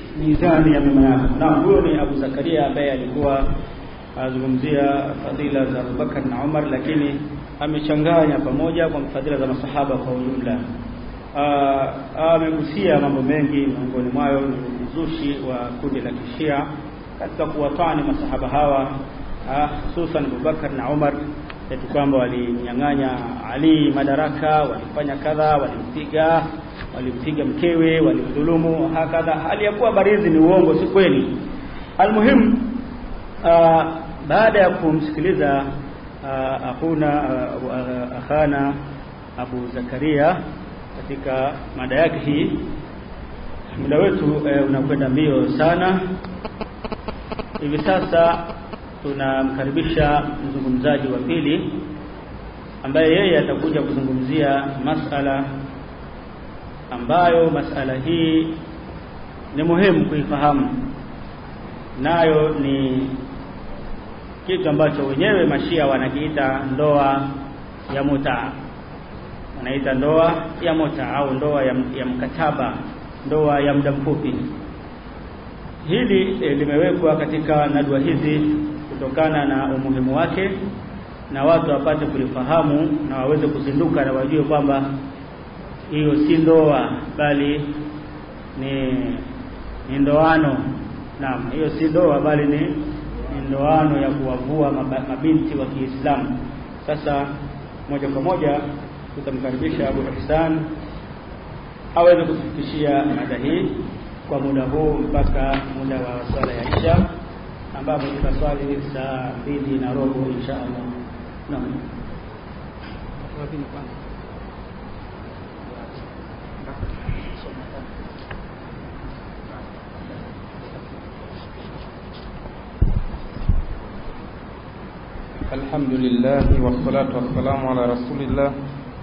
mizani ya mema yako na huyo ni Abu Zakaria ambaye alikuwa azungumzia fadhila za Abubakar na Umar lakini amechanganya pamoja kwa fadhila za masahaba kwa ujumla amegusia mambo mengi miongoni mwayo ni uzushi wa kundi la kishia katika kuwatani masahaba hawa hususan Abubakar na Umar eti kwamba walimnyang'anya Ali madaraka walifanya kadha walimpiga walimpiga mkewe walimdhulumu hakadha hali ya kuwa barizi ni uongo si kweli almuhim baada ya kumsikiliza akuna akhana Abu Zakaria katika mada yake hii muda wetu e, unakwenda mbio sana hivi sasa tunamkaribisha mzungumzaji wa pili ambaye yeye atakuja kuzungumzia masala ambayo masala hii ni muhimu kuifahamu nayo ni kitu ambacho wenyewe mashia wanakiita ndoa ya mutaa wanaita ndoa ya mota au ndoa ya, ya mkataba ndoa ya muda mfupi hili e, limewekwa katika nadwa hizi kutokana na umuhimu wake na watu wapate kulifahamu na waweze kuzinduka na wajue kwamba hiyo si ndoa bali ni ni ndoano naam hiyo si ndoa bali ni, ni ndoano ya kuwavua mabinti wa Kiislamu sasa moja kwa moja tutamkaribisha Abu Ihsan aweze kutufikishia mada hii kwa muda huu mpaka muda wa swala ya Isha ambapo tutaswali saa mbili na robo insha Allah. Naam. الحمد لله والصلاة والسلام على رسول الله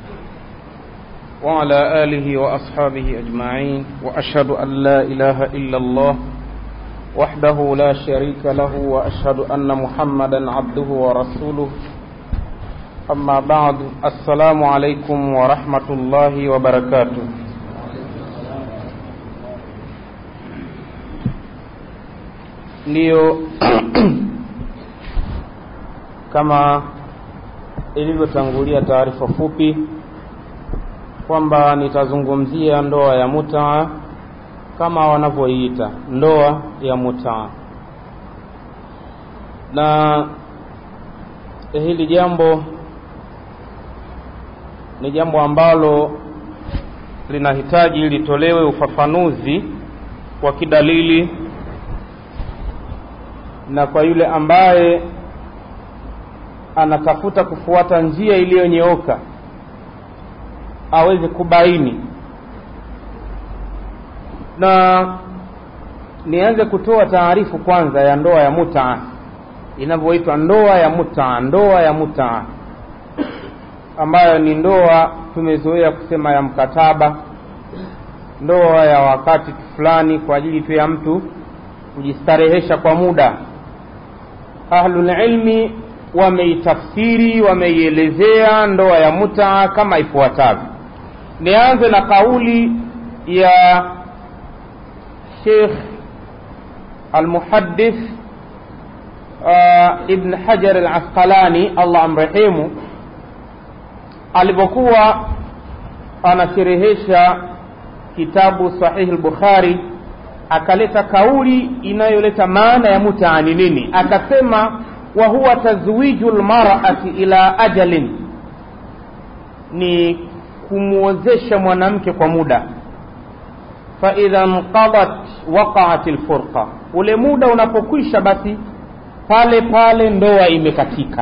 وعلى آله وأصحابه أجمعين وأشهد أن لا إله إلا الله وحده لا شريك له وأشهد أن محمدا عبده ورسوله أما بعد السلام عليكم ورحمة الله وبركاته ndiyo kama ilivyotangulia taarifa fupi kwamba nitazungumzia ndoa ya mutaa kama wanavyoiita ndoa ya mutaa na hili jambo ni jambo ambalo linahitaji litolewe ufafanuzi wa kidalili na kwa yule ambaye anatafuta kufuata njia iliyonyooka aweze kubaini na nianze kutoa taarifu kwanza ya ndoa ya mutaa inavyoitwa ndoa ya mutaa ndoa ya mutaa ambayo ni ndoa tumezoea kusema ya mkataba ndoa ya wakati fulani kwa ajili tu ya mtu kujistarehesha kwa muda ahlulilmi wameitafsiri wameielezea ndoa ya mutaa kama ifuatavyo nianze na kauli ya Sheikh Al-Muhaddith uh, Ibn Hajar Al-Asqalani Allah amrehemu alipokuwa anasherehesha kitabu Sahih al-Bukhari akaleta kauli inayoleta maana ya mutaa ni nini akasema wa huwa tazwiju lmarati ila ajalin ni kumwozesha mwanamke kwa muda faidha nqadat waqaat lfurqa ule muda unapokwisha basi pale pale ndoa imekatika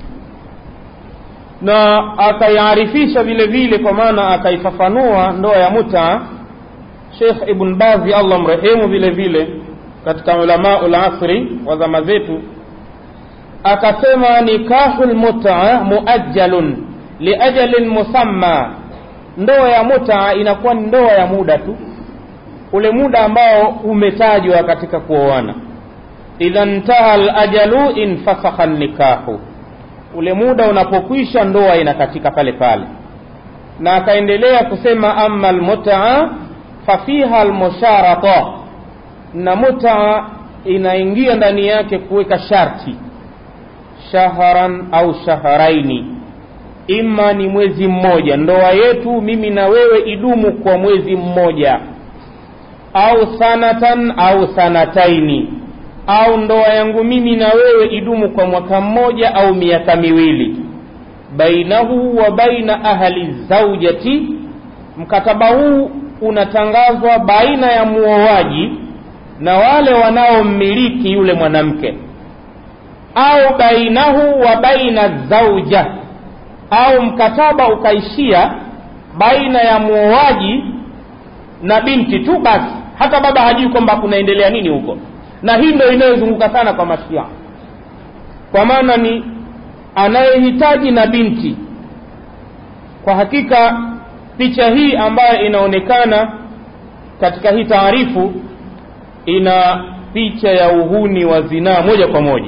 na akaiarifisha vile vile kwa maana akaifafanua ndoa ya muta Sheikh Ibn Bazi Allah mrehemu vile vile katika ulamau lasri wa zama zetu akasema nikahu lmuta muajjalun liajalin musamma ndoa ya muta inakuwa ni ndoa ya muda tu ule muda ambao umetajwa katika kuoana idha ntaha lajalu infasakha nikahu ule muda unapokwisha ndoa inakatika pale pale na akaendelea kusema ama almutaa fafiha almusharata na mutaa inaingia ndani yake kuweka sharti shahran au shaharaini ima ni mwezi mmoja ndoa yetu mimi na wewe idumu kwa mwezi mmoja au sanatan au sanataini au ndoa yangu mimi na wewe idumu kwa mwaka mmoja au miaka miwili bainahu wa baina ahli zaujati mkataba huu unatangazwa baina ya muoaji na wale wanaommiliki yule mwanamke au bainahu wa baina zauja au mkataba ukaishia baina ya muoaji na binti tu basi hata baba hajui kwamba kunaendelea nini huko na hii ndio inayozunguka sana kwa mashia kwa maana ni anayehitaji na binti kwa hakika picha hii ambayo inaonekana katika hii taarifu ina picha ya uhuni wa zinaa moja kwa moja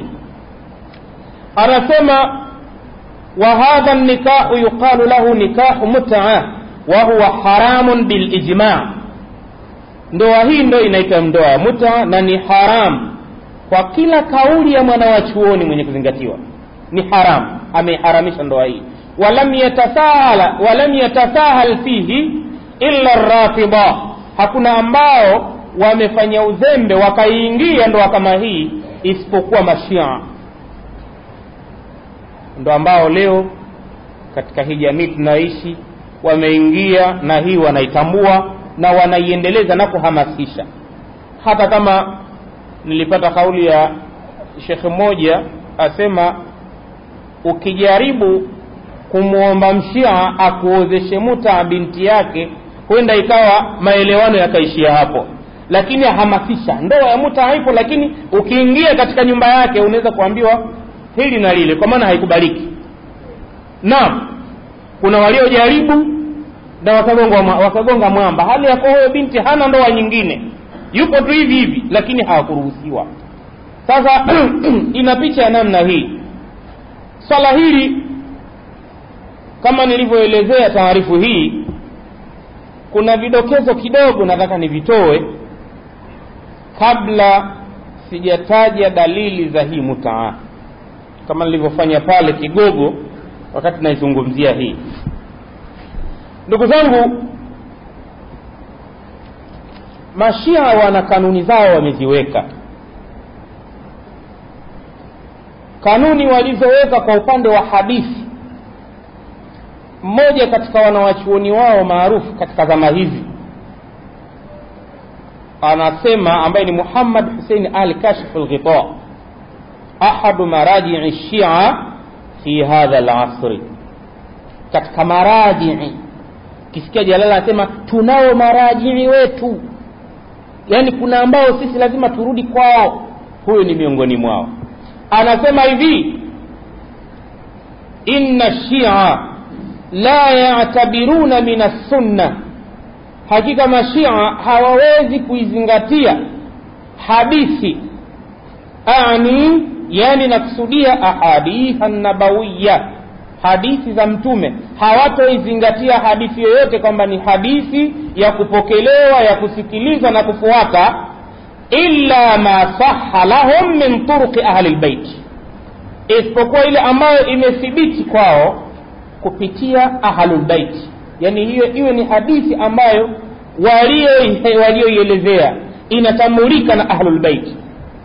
anasema wa hadha nikahu yuqalu lahu nikahu mutaa wa huwa haramun bilijma ndoa hii ndo inaitwa ndoa ya muta na ni haram kwa kila kauli ya mwana wa chuoni mwenye kuzingatiwa ni haram ameharamisha ndoa hii walam yatasahal walam yatasahal fihi illa rafida hakuna ambao wamefanya uzembe wakaiingia ndoa kama hii isipokuwa mashia ndo ambao leo katika hii jamii tunaishi wameingia na hii wanaitambua na wanaiendeleza na kuhamasisha hata kama nilipata kauli ya shekhe mmoja asema ukijaribu kumwomba mshia akuozeshe muta binti yake huenda ikawa maelewano yakaishia hapo lakini ahamasisha ndoa ya muta haipo lakini ukiingia katika nyumba yake unaweza kuambiwa hili na lile kwa maana haikubaliki naam kuna waliojaribu na wakagonga, wakagonga mwamba hali ya kuwa huyo binti hana ndoa nyingine yupo tu hivi hivi lakini hawakuruhusiwa sasa ina picha ya namna hii swala hili kama nilivyoelezea taarifu hii kuna vidokezo kidogo nataka nivitoe kabla sijataja dalili za hii mutaa kama nilivyofanya pale kigogo wakati naizungumzia hii ndugu zangu mashia wana kanuni zao wameziweka kanuni walizoweka kwa upande wa hadithi mmoja katika wanawachuoni wao maarufu katika zama hizi anasema ambaye ni muhammad husein al kashif lghita ahadu marajii shia fi hadha lasri katika marajii kisikia jalala anasema tunao marajii wetu yaani kuna ambao sisi lazima turudi kwao huyo ni miongoni mwao anasema hivi inna shia la yatabiruna min assunna hakika mashia hawawezi kuizingatia hadithi ani yani nakusudia ahaditha nabawiya hadithi za mtume hawatoizingatia hadithi yoyote kwamba ni hadithi ya kupokelewa ya kusikilizwa na kufuata illa ma saha lahum min turuqi ahli lbeiti isipokuwa ile ambayo imethibiti kwao kupitia ahlulbeiti yani hiyo iwe ni hadithi ambayo walioielezea walio inatambulika na ahlulbeiti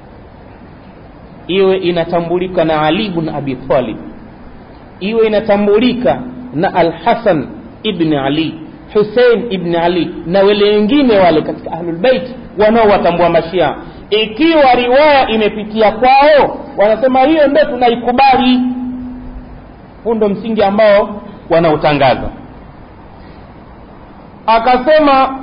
iwe inatambulika na ali bn abi talib iwe inatambulika na alhasan ibni ali husein ibni ali na wale wengine wale katika ahlulbeit wanaowatambua mashia ikiwa riwaya imepitia kwao wanasema hiyo ndo tunaikubali huu ndo msingi ambao wanautangaza akasema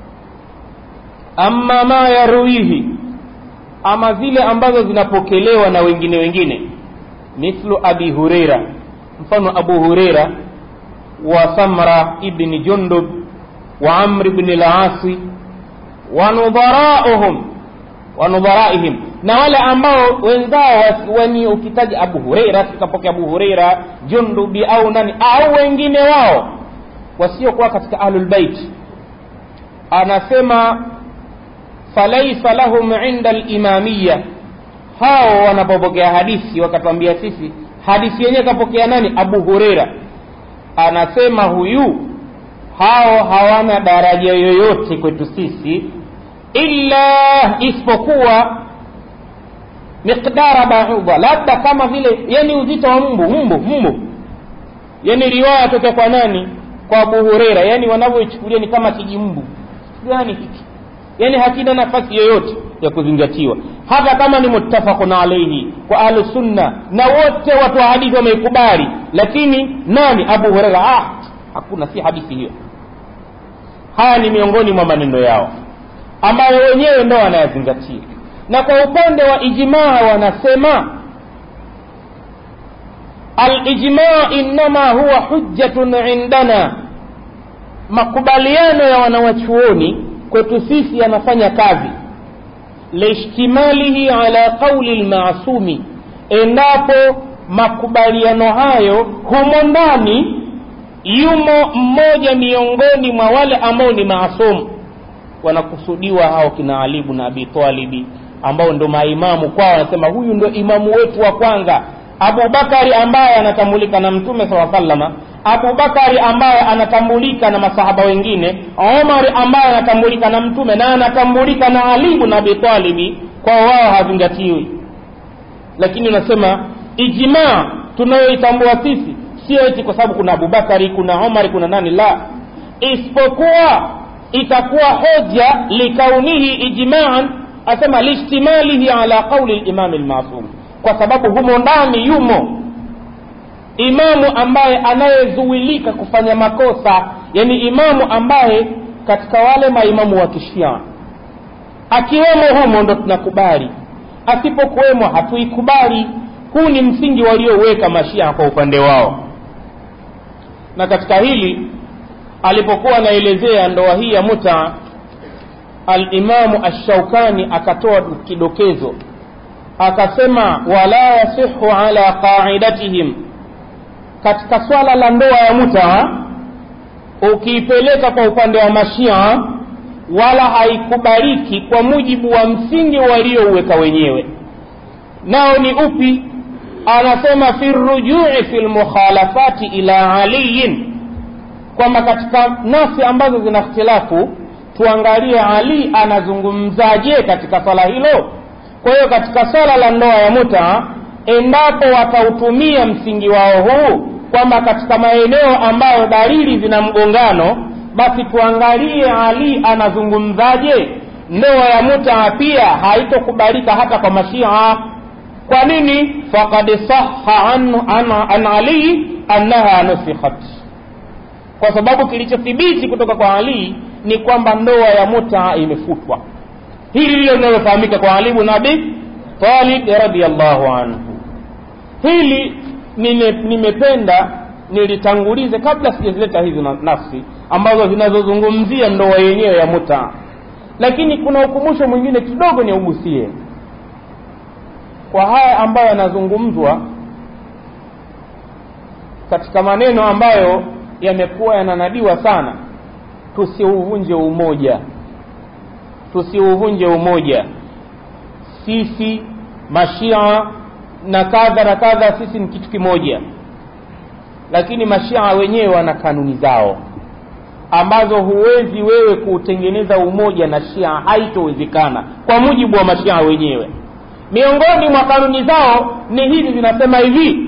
ama ma yaruihi ama zile ambazo zinapokelewa na wengine wengine mithlu abi hureira mfano abu hureira wa samra ibni jundub wa amr ibni lasi wa nudharauhum wa nudharaihim na wale ambao wenzao wani ukitaja abu hureira sikapokea abu hureira jundubi au nani au wengine wao wasiokuwa katika ahlulbeit anasema falaisa lahum inda limamiya hao wanapopokea hadithi wakatuambia sisi hadithi yenyewe kapokea nani abu hureira anasema huyu hao hawana daraja yoyote kwetu sisi illa isipokuwa miqdara baudha labda kama vile yani uzito wa mbu mbu mbu yani riwaya toka kwa nani kwa abu hureira yani wanavyoichukulia ni kama kijimbu gani hiki yani hakina nafasi yoyote ya kuzingatiwa hata kama ni muttafaqun alaihi kwa ahlu sunna na wote watu wa hadithi wameikubali lakini nani abu hureira ah, hakuna si hadithi hiyo haya ni miongoni mwa maneno yao ambayo wenyewe ndo wanayazingatia na kwa upande wa ijmaa wanasema alijmaa innama huwa hujjatun indana makubaliano ya wanawachuoni kwetu sisi yanafanya kazi lishtimalihi ala qauli lmasumi endapo makubaliano hayo humo ndani yumo mmoja miongoni mwa wale ambao ni maasumu wanakusudiwa hao kina alibu na abi talibi ambao ndo maimamu kwao wanasema huyu ndo imamu wetu wa kwanza abubakari ambaye anatambulika na mtume saa salama abubakari ambaye anatambulika na masahaba wengine omari ambaye anatambulika na mtume na anatambulika na alibu na abi talibi kwao wao hazingatiwi lakini unasema ijmaa tunayoitambua sisi sio eti kwa sababu kuna abubakari kuna omari kuna nani la isipokuwa itakuwa hoja likaunihi ijmaan asema lishtimalihi ala qauli limami lmasum kwa sababu humo ndani yumo imamu ambaye anayezuilika kufanya makosa yani imamu ambaye katika wale maimamu wa kishia akiwemo humo ndo tunakubali asipokuwemo hatuikubali huu ni msingi walioweka mashia kwa upande wao na katika hili alipokuwa anaelezea ndoa hii ya muta alimamu ashaukani akatoa kidokezo akasema wala yasihu ala qaidatihim katika swala la ndoa ya muta ukiipeleka kwa upande wa mashia wala haikubaliki kwa mujibu wa msingi waliouweka wenyewe nao ni upi anasema fi rujui fi lmukhalafati ila aliyin kwamba katika nasi ambazo zina ikhtilafu tuangalie ali anazungumzaje katika swala hilo kwa hiyo katika swala la ndoa ya muta endapo watautumia msingi wao huu kwamba katika maeneo ambayo dalili zina mgongano basi tuangalie ali anazungumzaje ndoa ya muta pia haitokubalika hata kwa mashia kwa nini faqad saha an, an, an ali annaha nusikhat kwa sababu kilichothibiti kutoka kwa ali ni kwamba ndoa ya muta imefutwa hili lilo linalofahamika kwa ali bn abi talib radiallahu anhu hili nime, nimependa nilitangulize kabla sijazileta hizi nafsi ambazo zinazozungumzia ndoa yenyewe ya muta lakini kuna ukumbusho mwingine kidogo ni ugusie kwa haya ambayo yanazungumzwa katika maneno ambayo yamekuwa yananadiwa sana tusiuvunje umoja tusiuvunje umoja sisi mashia na kadha na kadha sisi ni kitu kimoja lakini mashia wenyewe wana kanuni zao ambazo huwezi wewe kuutengeneza umoja na shia haitowezekana kwa mujibu wa mashia wenyewe miongoni mwa kanuni zao ni hizi zinasema hivi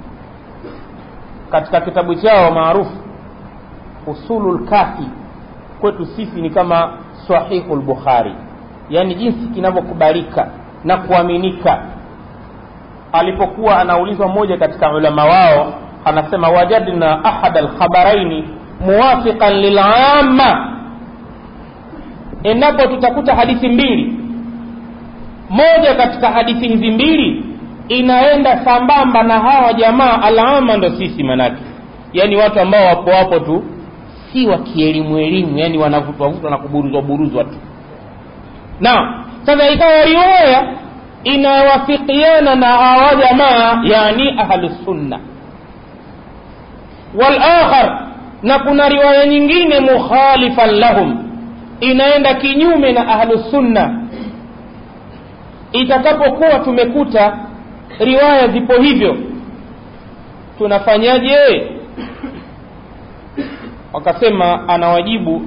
katika kitabu chao maarufu usulu lkafi kwetu sisi ni kama sahihu lbukhari yaani jinsi kinavyokubalika na kuaminika alipokuwa anaulizwa mmoja katika ulama wao anasema wajadna ahada lkhabaraini muwafiqan lilama endapo tutakuta hadithi mbili moja katika hadithi hizi mbili inaenda sambamba na hawa jamaa alama ndo sisi manake yaani watu ambao wapo wapo tu si wa kielimu elimu yani wanavutwavutwa na kuburuzwa buruzwa tu na sasa ikawa riwaya inawafikiana na hawa jamaa yani ahlusunna walakhar na kuna riwaya nyingine mukhalifan lahum inaenda kinyume na ahlusunna itakapokuwa tumekuta riwaya zipo hivyo tunafanyaje wakasema anawajibu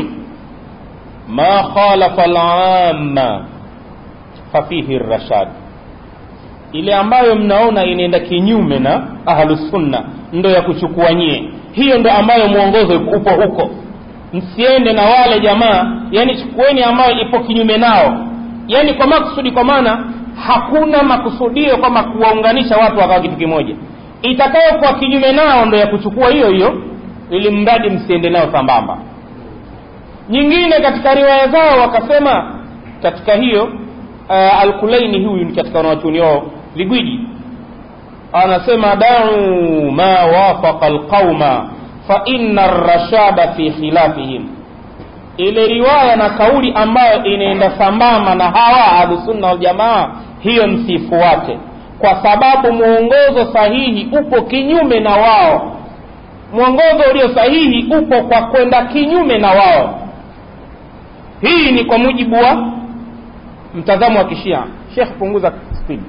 ma khalafa al-amma fafihi rashad ile ambayo mnaona inaenda kinyume na ahlusunna ndo ya kuchukua nyie hiyo ndo ambayo mwongozo upo huko msiende na wale jamaa yani chukueni ambayo ipo kinyume nao yani kwa makusudi kwa maana hakuna makusudio kwamba kuwaunganisha watu wakawa kitu kimoja itakayokuwa kinyume nao ndo ya kuchukua hiyo hiyo ili mradi msiende nao sambamba nyingine katika riwaya zao wakasema katika hiyo uh, alkulaini huyu ni katika wanawachuni wao vigwiji anasema dau ma wafaqa alqauma fa inna rashada fi khilafihim ile riwaya na kauli ambayo inaenda sambamba na hawa ahlusunna waljamaa hiyo msifuate kwa sababu mwongozo sahihi upo kinyume na wao mwongozo ulio sahihi upo kwa kwenda kinyume na wao hii ni kwa mujibu wa mtazamo wa kishia shekh punguza speed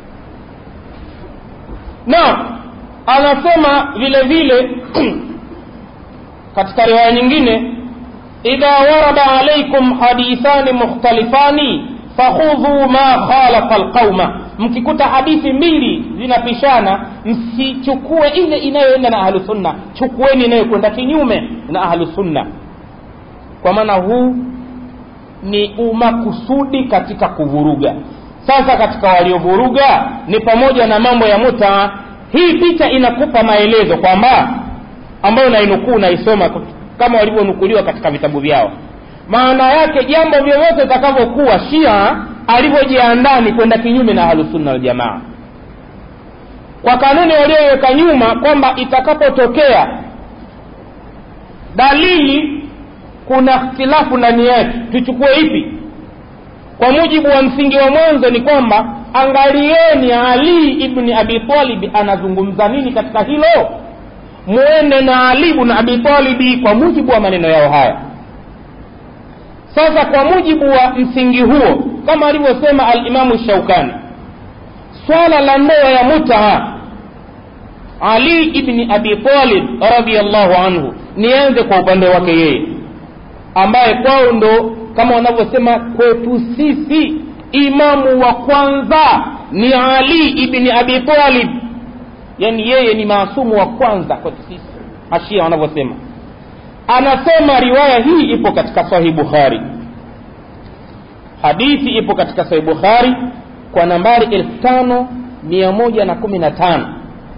na anasema vile vile katika riwaya nyingine idha warada alaikum hadithani mukhtalifani fakhudhu ma khalafa alqauma mkikuta hadithi mbili zinapishana msichukue ile inayoenda na ahlusunna chukueni inayokwenda kinyume na ahlusunna kwa maana huu ni umakusudi katika kuvuruga sasa katika waliovuruga ni pamoja na mambo ya muta hii picha inakupa maelezo kwamba ambayo nainukuu naisoma kama walivyonukuliwa katika vitabu vyao maana yake jambo vyovyote itakavyokuwa shia alivyojiandaa ni kwenda kinyume na ahlusunna waljamaa kwa kanuni walioweka nyuma kwamba itakapotokea dalili kuna ikhtilafu ndani yake tuchukue ipi kwa mujibu wa msingi wa mwanzo ni kwamba angalieni ali ibni abi talibi anazungumza nini katika hilo muende na ali ibn abi talibi kwa mujibu wa maneno yao haya sasa kwa mujibu wa msingi huo kama alivyosema alimamu shaukani swala la ndoa ya mutaa ali ibni abi talib radiallahu anhu nianze kwa upande wake yeye ambaye kwao ndo kama wanavyosema kwetu sisi imamu wa kwanza ni ali ibni abi talib yani yeye ni maasumu wa kwanza kwetu sisi mashia wanavyosema anasema riwaya hii ipo katika sahih bukhari hadithi ipo katika sahih bukhari kwa nambari elfu tano mia moja na kumi na tano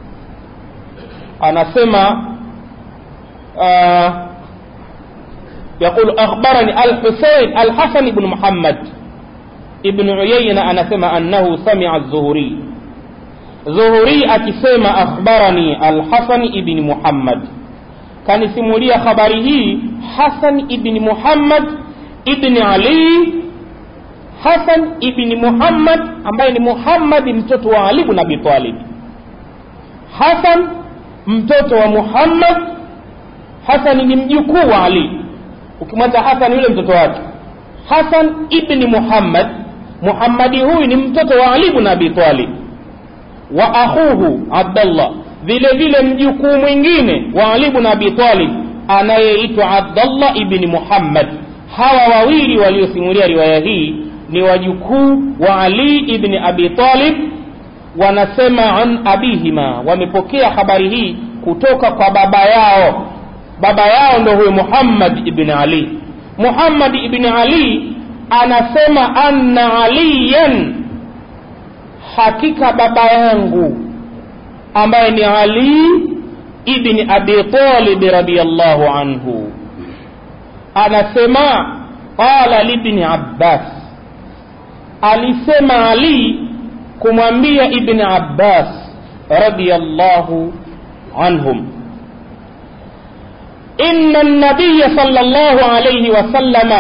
anasema uh, يقول أخبرني الحسين الحسن بن محمد ابن عيينة أنا سمع أنه سمع الزهري زهري أكسيما أخبرني الحسن ابن محمد كان سمولي خبره حسن ابن محمد ابن علي حسن ابن محمد ambaye ni Muhammad mtoto wa Ali ibn Abi Talib Hasan mtoto wa Muhammad Hasan ni mjukuu wa Ali ukimwita Hasan yule mtoto wake Hasan ibni Muhammad Muhammadi huyu ni mtoto wa Ali ibn Abi Talib wa akhuhu Abdullah vile vile mjukuu mwingine wa Ali ibn Abi Talib anayeitwa Abdullah ibni Muhammad hawa wawili waliosimulia riwaya hii ni wajukuu wa Ali ibni Abi Talib wanasema an abihima wamepokea habari hii kutoka kwa baba yao baba yao ndo huyo Muhammad ibn Ali Muhammad ibn Ali anasema anna aliyan hakika baba yangu ambaye ni Ali ibn Abi Talib radiyallahu anhu anasema qala libni Abbas alisema Ali kumwambia ibn Abbas radiyallahu anhum إن النبي صلى الله عليه وسلم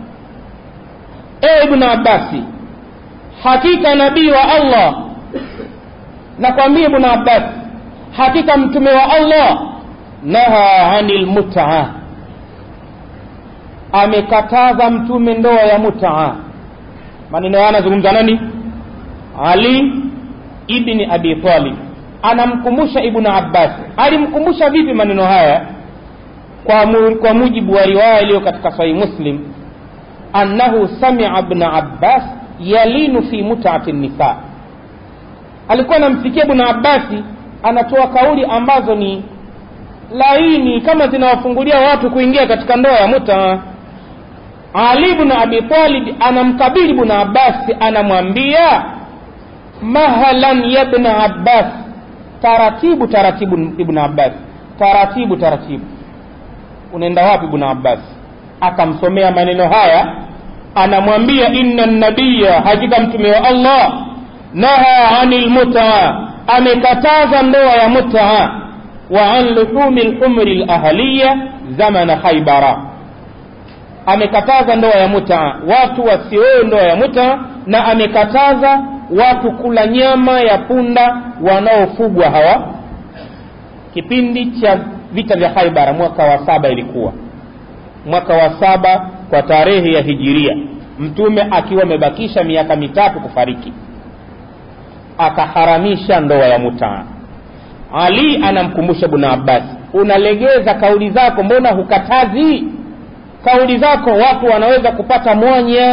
إيه ابن عباس حقيقة نبي الله نقومي ابن عباس حقيقة متمي الله نهى عن المتعة amekataza mtume ndoa ya mutaa maneno haya anazungumza nani ali ibni abi talib anamkumbusha ibnu abbas alimkumbusha vipi maneno haya kwa, mu, kwa mujibu wa riwaya iliyo katika sahih muslim annahu samia bna abbas yalinu fi mutaati nisa alikuwa anamsikia ibnu abbasi anatoa kauli ambazo ni laini kama zinawafungulia watu kuingia katika ndoa ya muta ali bnu abi talib anamkabili bnu abbasi anamwambia mahalan ya bna abbas taratibu taratibu ibn abbas taratibu taratibu unaenda wapi ibn abbas akamsomea maneno haya anamwambia inna nabiya hakika mtume wa allah naha ani lmutaa amekataza ndoa ya mutaa wa an luhumi lhumri lahaliya zamana khaibara amekataza ndoa ya mutaa watu wasioe ndoa ya mutaa na amekataza watu kula nyama ya punda wanaofugwa hawa kipindi cha vita vya haibara mwaka wa saba ilikuwa mwaka wa saba kwa tarehe ya hijiria mtume akiwa amebakisha miaka mitatu kufariki akaharamisha ndoa ya mutaa ali anamkumbusha buna abbas unalegeza kauli zako mbona hukatazi kauli zako watu wanaweza kupata mwanya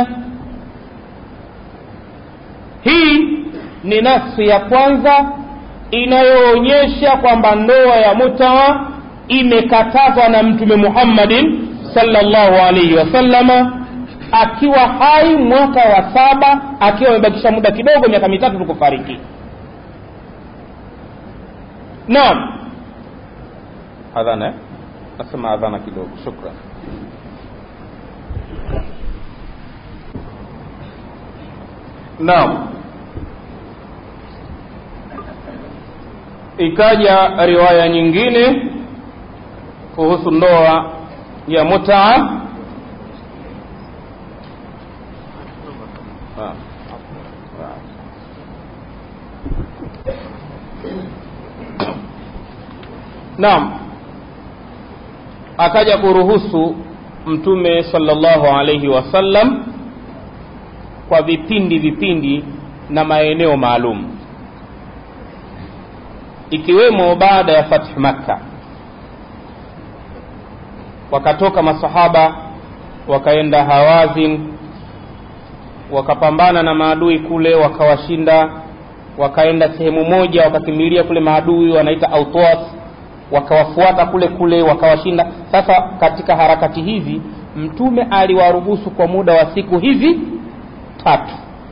hii ni nafsi ya kwanza inayoonyesha kwamba ndoa ya mutaa imekatazwa na mtume muhammadin salllahu alaihi wasallama akiwa hai mwaka wa saba akiwa amebakisha muda kidogo miaka mitatu tukufariki naam adhana eh? nasema adhana kidogo shukran naam ikaja riwaya nyingine kuhusu ndoa ya mutaa ah. naam akaja kuruhusu mtume sallallahu alaihi wasallam kwa vipindi vipindi na maeneo maalum ikiwemo baada ya fath makka wakatoka masahaba wakaenda hawazin wakapambana na maadui kule wakawashinda wakaenda sehemu moja wakakimbilia kule maadui wanaita autwas wakawafuata kule kule wakawashinda sasa katika harakati hizi mtume aliwaruhusu kwa muda wa siku hizi tatu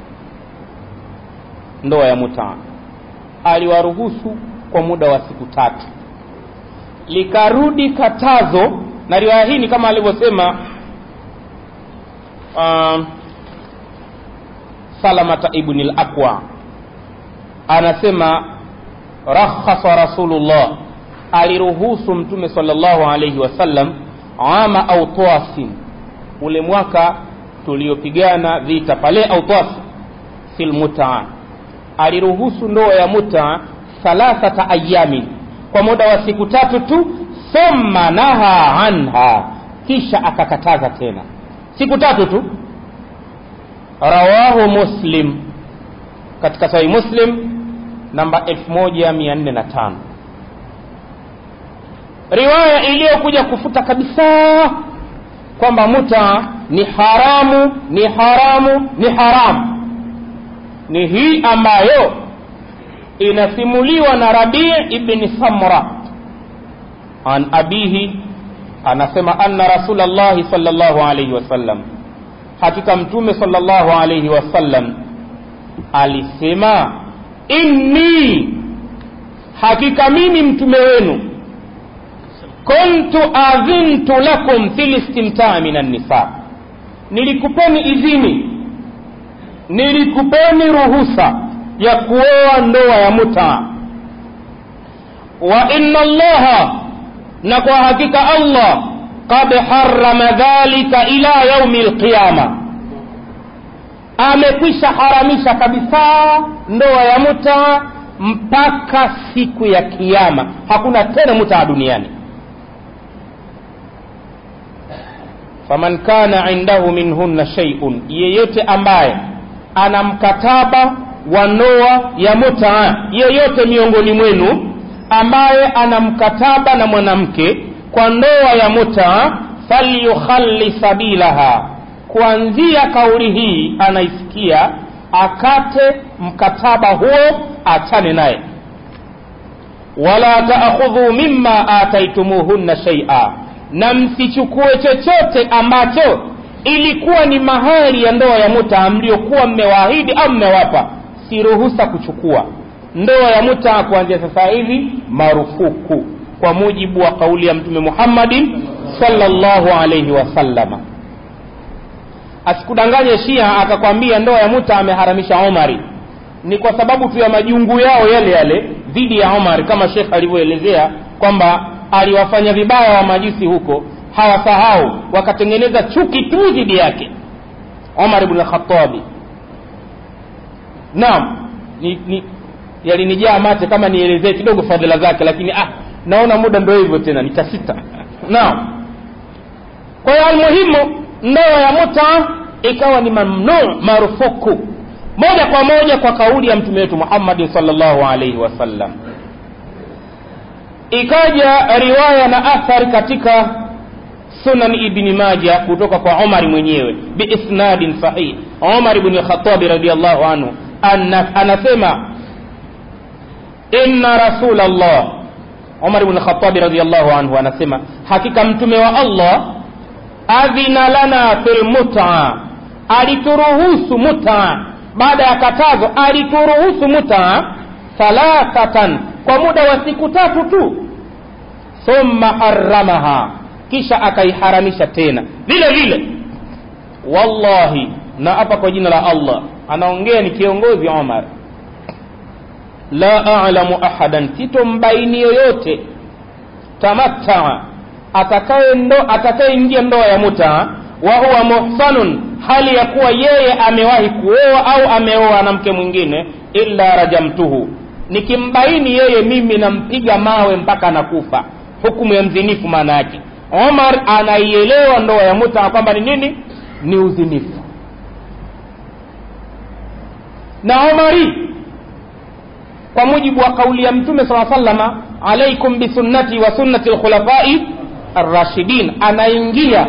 ndoa ya mutaa aliwaruhusu kwa muda wa siku tatu likarudi katazo na riwaya hii ni kama alivyosema uh, salamata ibni laqwa anasema rakhasa rasulullah aliruhusu mtume salllahu alaihi wasallam ama autwasin ule mwaka tuliopigana vita pale autwas fi lmutaa aliruhusu ndoa ya mutaa thalathata ayamin kwa muda wa siku tatu tu thumma naha anha kisha akakataza tena siku tatu tu rawahu muslim katika sahihi muslim namba 1405 riwaya iliyokuja kufuta kabisa kwamba muta ni haramu ni haramu ni haramu ni hii ambayo inasimuliwa na rabii ibni samra an abihi anasema anna rasulllahi sal llahu alaihi wasallam hakika mtume sal llahu alaihi wasallam alisema inni hakika mimi mtume wenu kuntu adhintu lakum fi listimtaa min annisa nilikupeni idhini nilikupeni ruhusa ya kuoa ndoa ya mutaa wa inna allaha na kwa hakika allah qad harama dhalika ila yaumi lqiyama amekwisha haramisha kabisa ndoa ya mutaa mpaka siku ya kiama hakuna tena mutaa duniani faman kana indahu minhunna shay'un yeyote ambaye ana mkataba wa ndoa ya mutaa yeyote miongoni mwenu ambaye ana mkataba na mwanamke kwa ndoa ya mutaa falyukhalli sabilaha kuanzia kauli hii anaisikia akate mkataba huo achane naye wala taakhudhu mimma ataitumuhunna shaia na msichukue chochote ambacho ilikuwa ni mahali ya ndoa ya muta mliokuwa mmewaahidi au mmewapa si ruhusa kuchukua ndoa ya muta kuanzia sasa hivi marufuku kwa mujibu wa kauli ya mtume muhammadin sallallahu alaihi wasallama asikudanganye shia akakwambia ndoa ya muta ameharamisha omari ni kwa sababu tu ya majungu yao yale yale dhidi ya omar kama shekh alivyoelezea kwamba aliwafanya vibaya wa majusi huko hawasahau wakatengeneza chuki tu dhidi yake omar ibn khatabi naam ni, ni, yalinijaa mate kama nielezee kidogo fadhila zake lakini ah naona muda ndo hivyo tena nitasita naam kwa hiyo almuhimu ndoa ya muta ikawa ni mamnuu marufuku moja kwa moja kwa kauli ya mtume wetu muhammadin salllahu alaihi wasallam ikaja riwaya na athari katika sunan ibni maja kutoka kwa umari mwenyewe biisnadin sahih umar bni khatabi radiallahu anhu anasema inna rasul llah umar bni khatabi radiallahu anhu anasema hakika mtume wa allah adhina lana fi lmutaa alituruhusu mutaa baada ya katazo alituruhusu mutaa thalathatan kwa muda wa siku tatu tu thumma haramaha kisha akaiharamisha tena vile vile wallahi na hapa kwa jina la allah anaongea ni kiongozi omar la alamu ahadan sitombaini yoyote tamattaa atakayeingia atakaye ndoa ya mutaa wa huwa muhsanun hali ya kuwa yeye amewahi kuoa au ameoa na mke mwingine illa rajamtuhu nikimbaini yeye mimi nampiga mawe mpaka nakufa hukumu ya mzinifu maana yake omar anaielewa ndoa ya muta kwamba ni nini ni uzinifu na omari kwa mujibu wa kauli ya mtume saa salama alaikum bisunnati wa sunnati lkhulafai arrashidin anaingia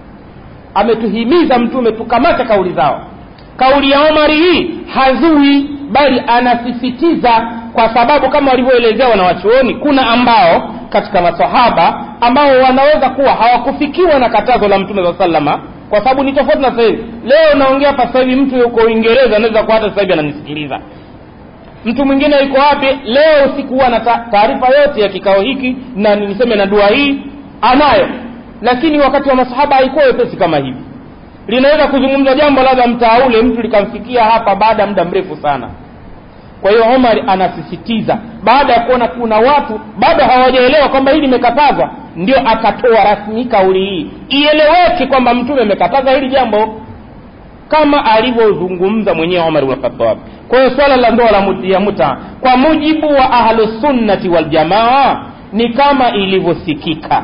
ametuhimiza mtume tukamate kauli zao kauli ya omari hii hazui bali anasisitiza kwa sababu kama walivyoelezewa na wachuoni kuna ambao katika masahaba ambao wanaweza kuwa hawakufikiwa na katazo la mtume saa salama kwa sababu ni tofauti na sahivi leo naongea hapa sasa hivi mtu yuko uingereza anaweza kuwa hata sasa hivi ananisikiliza mtu mwingine yuko wapi leo sikuwa na taarifa yote ya kikao hiki na niseme na dua hii anayo lakini wakati wa masahaba haikuwa wepesi kama hivi linaweza kuzungumza jambo labda mtaa ule mtu likamfikia hapa baada ya muda mrefu sana kwa hiyo omar anasisitiza baada ya kuona kuna watu bado hawajaelewa kwamba hili limekatazwa ndio akatoa rasmi kauli hii ieleweke kwamba mtume amekataza hili jambo kama alivyozungumza mwenyewe omar bn khatab kwa hiyo swala la ndoa ya muta kwa mujibu wa ahlusunnati waljamaa ni kama ilivyosikika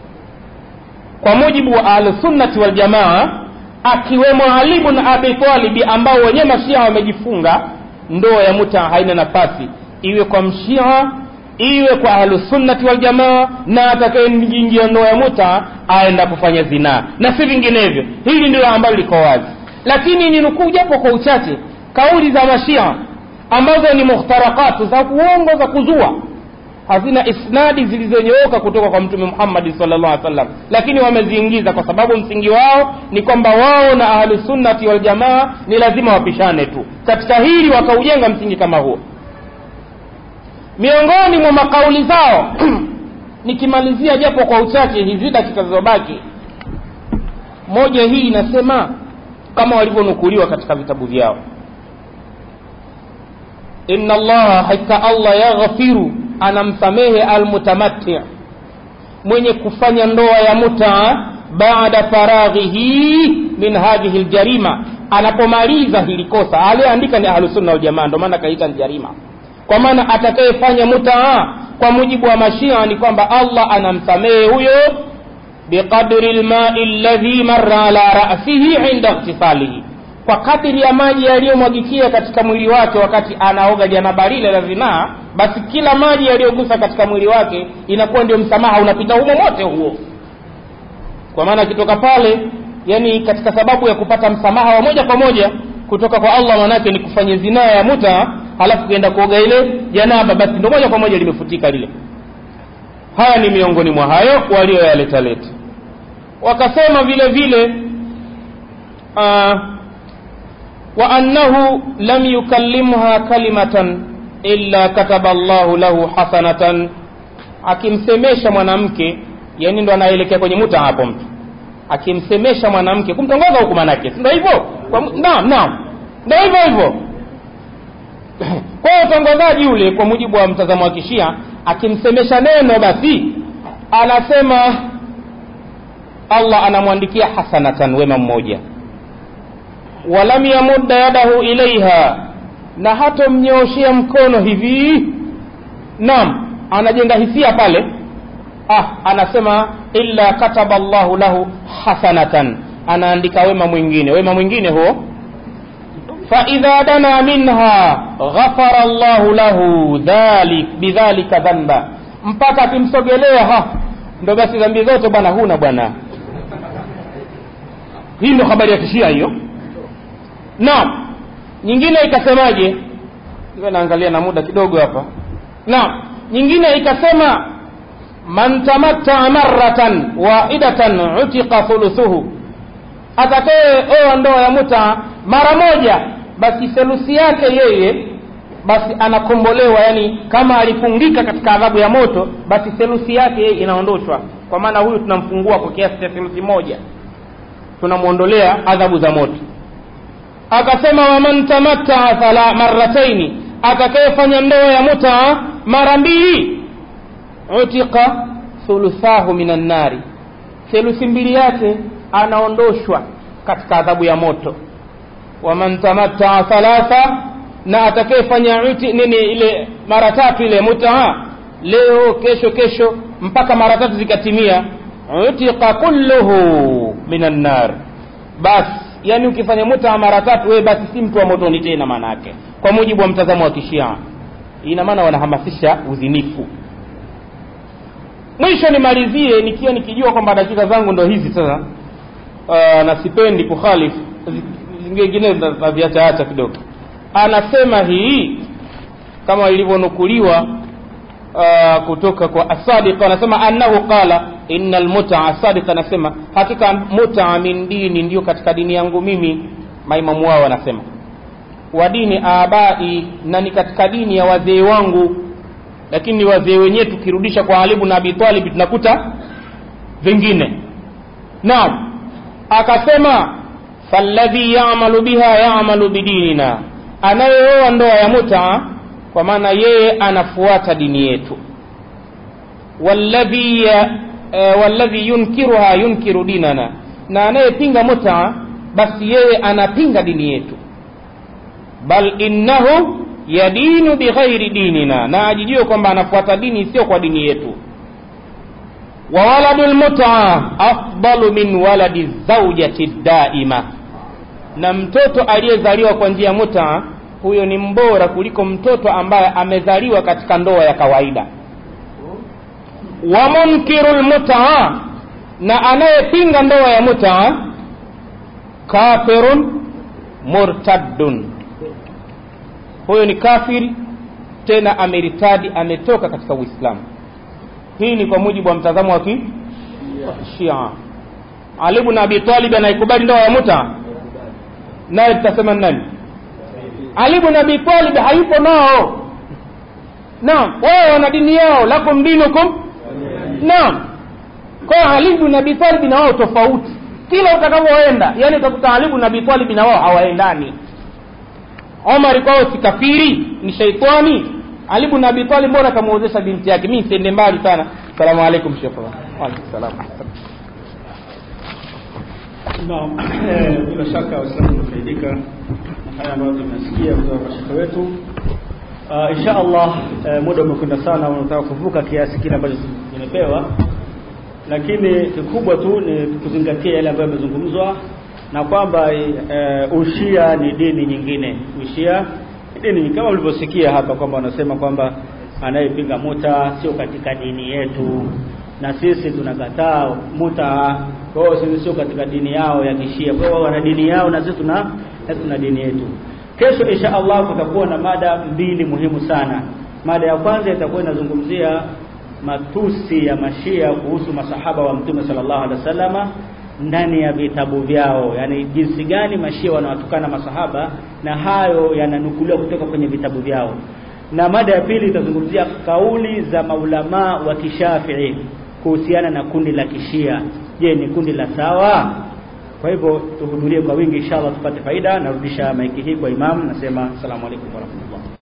kwa mujibu wa ahlusunnati waljamaa akiwemo ali bn abi talibi ambao wenyewe mashia wamejifunga ndoa ya muta haina nafasi iwe kwa mshia iwe kwa ahlusunnati waljamaa na atakayeingia ndoa ya muta aenda kufanya zinaa na si vinginevyo hili ndilo ambalo liko wazi lakini ninukuu japo kwa uchache kauli za mashia ambazo ni mukhtarakatu za uongo za kuzua hazina isnadi zilizonyooka kutoka kwa mtume muhammadi salllah alih wasallam lakini wameziingiza kwa sababu msingi wao ni kwamba wao na ahlusunnati waljamaa ni lazima wapishane tu katika hili wakaujenga msingi kama huo miongoni mwa makauli zao nikimalizia japo kwa uchache hizi dakika zilizobaki moja hii inasema kama walivyonukuliwa katika vitabu vyao inna allaha hakika allah yaghfiru anamsamehe almutamatti mwenye kufanya ndoa ya mutaa baada faraghihi min hadhihi ljarima anapomaliza hili kosa aliyeandika ni ahlusunna waljamaa ndio maana kaita ni jarima kwa maana atakayefanya mutaa kwa mujibu wa mashia ni kwamba allah anamsamehe huyo biqadri lmai alladhi marra ala rasihi inda ightisalihi kwa kadiri ya maji yaliyomwagikia katika mwili wake wakati anaoga janaba lile la zinaa basi kila maji yaliyogusa katika mwili wake inakuwa ndio msamaha unapita humo mote huo kwa maana akitoka pale yani katika sababu ya kupata msamaha wa moja kwa moja kutoka kwa allah manake ni kufanya zinaa ya muta halafu kuenda kuoga ile janaba basi ndo moja kwa moja limefutika lile haya ni miongoni mwa hayo walioyaletaleta wakasema vile vile uh, wa annahu lam yukallimha kalimatan illa kataba Allahu lahu hasanatan, akimsemesha mwanamke, yani ndo anaelekea kwenye muta hapo mtu akimsemesha mwanamke kumtongoza huku manake, si ndio hivyo? Naam, naam, ndio hivyo hivyo. Kwa hiyo utongozaji ule, kwa mujibu wa mtazamo wa Kishia, akimsemesha neno, basi anasema Allah anamwandikia hasanatan, wema mmoja walam yamudda yadahu ilaiha, na hatomnyooshea mkono hivi. Naam, anajenga hisia pale. Ah, anasema illa kataba Allahu lahu hasanatan, anaandika wema mwingine. Wema mwingine huo, fa idha dana minha ghafara Allahu lahu dhalik bidhalika dhanba, mpaka akimsogelea, ha, ndo basi dhambi zote bwana huna bwana. Hii ndo habari ya kishia hiyo. Naam, nyingine ikasemaje? Iwe naangalia na muda kidogo hapa. Naam, nyingine ikasema man tamattaa marratan wahidatan utiqa thuluthuhu, atakaye oa ndoa ya muta mara moja, basi theluthi yake yeye basi anakombolewa, yani kama alifungika katika adhabu ya moto, basi theluthi yake yeye inaondoshwa. Kwa maana huyu tunamfungua kwa kiasi cha theluthi moja, tunamwondolea adhabu za moto akasema waman tamattaa thala marataini, atakayefanya ndoa ya mutaa mara mbili, utika thuluthahu minan nari, theluthi mbili yake anaondoshwa katika adhabu ya moto. Waman tamattaa thalatha, na atakayefanya uti nini ile mara tatu ile mutaa, leo kesho kesho mpaka mara tatu zikatimia, utika kulluhu minan nar, basi yani ukifanya muta mara tatu wewe basi si mtu wa motoni tena maana yake kwa mujibu wa mtazamo wa kishia ina maana wanahamasisha uzinifu mwisho nimalizie nikiwa nikijua kwamba dakika zangu ndo hizi sasa uh, na sipendi kukhalifu zingine naviachaacha kidogo anasema hii kama ilivyonukuliwa uh, kutoka kwa asadiq anasema annahu qala inna almutaa sadiq anasema hakika mutaa min dini ndio katika dini yangu mimi maimamu wao wanasema wa dini abai na ni katika dini ya wazee wangu lakini ni wazee wenyewe tukirudisha kwa alibu na abi talib tunakuta vingine naam akasema falladhi yamalu biha yamalu bidinina anayeoa ndoa ya mutaa kwa maana yeye anafuata dini yetu walladhi Uh, walladhi yunkiruha yunkiru dinana, na anayepinga muta basi yeye anapinga dini yetu. Bal innahu yadinu bighairi dinina, na ajijue kwamba anafuata dini sio kwa dini yetu. Wa waladu lmuta afdalu min waladi zaujati daima, na mtoto aliyezaliwa kwa njia ya muta huyo ni mbora kuliko mtoto ambaye amezaliwa katika ndoa ya kawaida wa munkiru lmutaa, na anayepinga ndoa ya mutaa kafirun murtaddun, huyo ni kafiri tena ameritadi, ametoka katika Uislamu. Hii ni kwa mujibu wa mtazamo wa Kishia. Ali ibn Abi Talib anaikubali ndoa ya mutaa, naye tutasema nani? Ali ibn Abi Talib hayupo nao. Naam, wao wana dini yao, lakum dinukum Naam, kwa Ali ibn Abi Talib na wao tofauti, kila utakavyoenda, yani utakuta Ali ibn Abi Talib na wao hawaendani. Omar kwao si kafiri, ni shaitani. Ali ibn Abi Talib mbona kamuozesha binti yake? Mimi siende mbali sana. Asalamu alaykum Sheikh. Wa alaykum salaam. Naam, bila shaka Waislamu tumefaidika na haya ambayo tumesikia kutoka kwa shekhe wetu. Uh, insha Allah uh, muda umekwenda sana, unataka kuvuka kiasi kile ambacho tumepewa. lakini kikubwa tu ni kuzingatia yale ambayo yamezungumzwa na kwamba e, ushia ni dini nyingine ushia ni dini nyingine. kama ulivyosikia hapa kwamba wanasema kwamba anayepinga muta sio katika dini yetu na sisi tunakataa muta kwa hiyo sisi sio katika dini yao ya kishia kwa hiyo wana dini yao na sisi tuna na tuna dini yetu kesho insha Allah kutakuwa na mada mbili muhimu sana mada ya kwanza itakuwa inazungumzia matusi ya mashia kuhusu masahaba wa mtume sallallahu alaihi wasallama ndani ya vitabu vyao yani jinsi gani mashia wanawatukana masahaba na hayo yananukuliwa kutoka kwenye vitabu vyao na mada ya pili itazungumzia kauli za maulamaa wa kishafii kuhusiana na kundi la kishia je ni kundi la sawa kwa hivyo tuhudhurie kwa wingi inshallah tupate faida narudisha maiki hii kwa imam nasema asalamu alaykum warahmatullahi